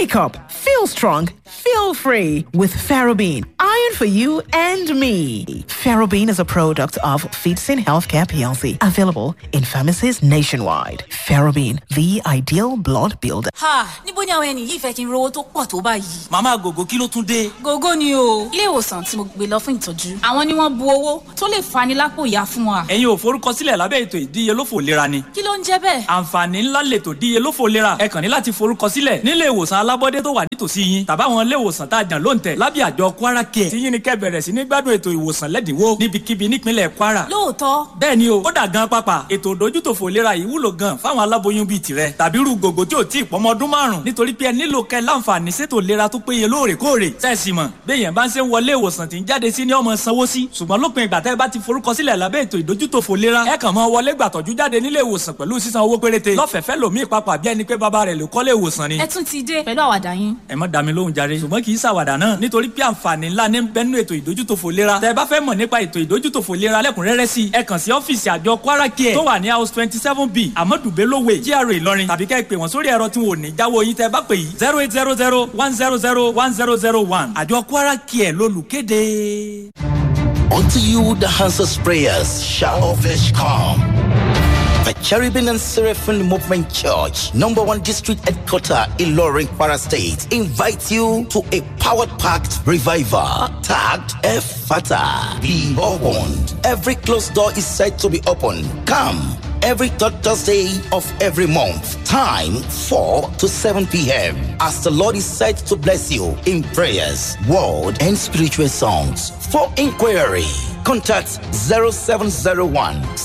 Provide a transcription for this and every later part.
Wake up, feel strong, feel free with Ferrobene. Iron for you and me. Ferrobene is a product of Feetsin Healthcare PLC, available in pharmacies nationwide. Ferrobene, the ideal blood builder. ha níbo ni àwọn ẹni yìí fẹ́ kí n rówó tó pọ̀ tó báyìí. màmá gògó kí ló tún dé. gógó ni o ilé ìwòsàn tí mo gbé lọ fún ìtọ́jú àwọn ni wọ́n bu owó tó lè fani lápò ìyá fún wa. ẹ̀yin ò forúkọsílẹ̀ lábẹ́ ètò ìdíyelófò ìlera ni. kí ló ń jẹ́ bẹ́ẹ̀. àǹfààní ńlá lètò ìdíyelófò ìlera ẹ kàn ní láti forúkọsílẹ̀ nílé ìwòsàn alábọ́dé tó wà nítòsí yín tàbáwọn ilé ìwòsàn tá a jàn lóǹtẹ̀ lábẹ́ àjọ kwara care tí yín ni kẹ́ bẹ̀rẹ̀ sí ní gbádùn ètò ìwòsàn lẹ́dínwó níbikíbi nípínlẹ̀ kwara. lóòótọ́ bẹ́ẹ̀ ni o ó dà gan pápá ètò ìdójútòfò ìlera yìí wúlò gan fáwọn aláboyún bíi tirẹ̀ tàbí irú gògó tí ò tí ì pọ́mọ ọdún márùn nítorí pé ẹ nílò kẹ́ láǹfààní sétò ìlera tó péye lóòrèkóòrè sẹ́ẹ̀sì mọ̀ béèyàn bá ń ṣe ń wọlé ìwòsàn tí ń jáde sí ní ọmọ sanwó sí ṣùgbọ́n lópin ìgbà tẹ́ ẹ bá ti forúkọsílẹ̀ lábẹ́ ètò ìdójútòfò ìlera ẹ kàn mọ́ wọlé gbàtọ́jú jáde nílé ìwòsàn pẹ̀lú sísan owó péréte lọ́fẹ̀ẹ́fẹ́ lòmíì papà bí ẹni pé bàbá rẹ̀ ló kọ́lé ìwòsàn ni. ẹ tún ti dé pẹ̀lú àwàdà yín. ẹ má dá mi lóhùn jàre ṣùgbọ́n kì í ṣàwàdà náà nítorí pé àǹfààní ńlá ní bẹ́nu ètò ìdójútòfò ìlera tẹ́ ẹ bá fẹ́ mọ̀ nípa ètò ìdójútòfò ìlera lẹ́kùnrẹ́rẹ́ sí ẹ kàn sí ọ́fíìsì àjọ kwara care tó wà ní house twenty seven b amadu belowe gra ìlọrin tàbí kẹ́ ẹ pè wọ́n sórí ẹ̀rọ tí wọn ò ní jáwọ́ yín tẹ́ ẹ bá pè yìí zero eight zero zero one zero zero one zero zero one àjọ kwara care lólùkéde. Unto you the answers prayers shall always come. The Cherubim and Seraphim Movement Church, number one district headquarter in Loring, Para State, invite you to a powered packed revival tagged Fata. Be opened. Every closed door is said to be open. Come every third Thursday of every month. Time 4 to 7 p.m. As the Lord is said to bless you in prayers, word, and spiritual songs. For inquiry, contact 0701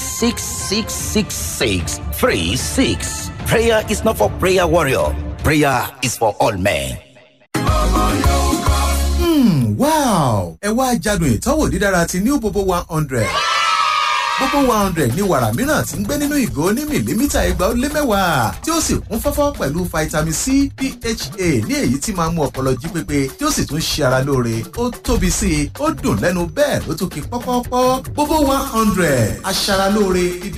6666636. Prayer is not for prayer warrior. Prayer is for all men. Hmm, wow! ẹ wá jádùn ìtọ́wò dídára ti new bobo one hundred gbogbo one hundred ní wàrà mìíràn tí ń gbé nínú ìgò ní mìlímítà igba ó lé mẹ́wàá tí ó sì kún fọ́fọ́ pẹ̀lú vitamin c pha ní èyí tí máa ń mú ọpọlọ jí pépé tí ó sì tún ṣe ara lóore ó tóbi sí i ó dùn lẹ́nu bẹ́ẹ̀ ló tún kí pọ́pọ́pọ́ gbogbo one hundred aṣara lóore dídá.